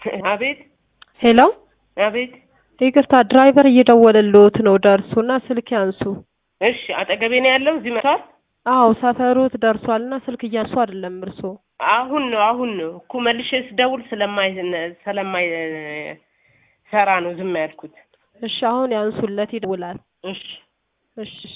አቤት ሄሎ አቤት። ይቅርታ ድራይቨር እየደወለልዎት ነው ደርሶና ስልክ ያንሱ እሺ አጠገቤ ነው ያለው። እዚህ መጥቷል። አዎ ሰፈሮት ደርሷልና ስልክ እያንሱ አይደለም እርሶ አሁን ነው አሁን ነው እኮ መልሼ ስደውል ስለማይ ስለማይ ሰራ ነው ዝም ያልኩት። እሺ አሁን ያንሱለት ይደውላል እሺ እሺ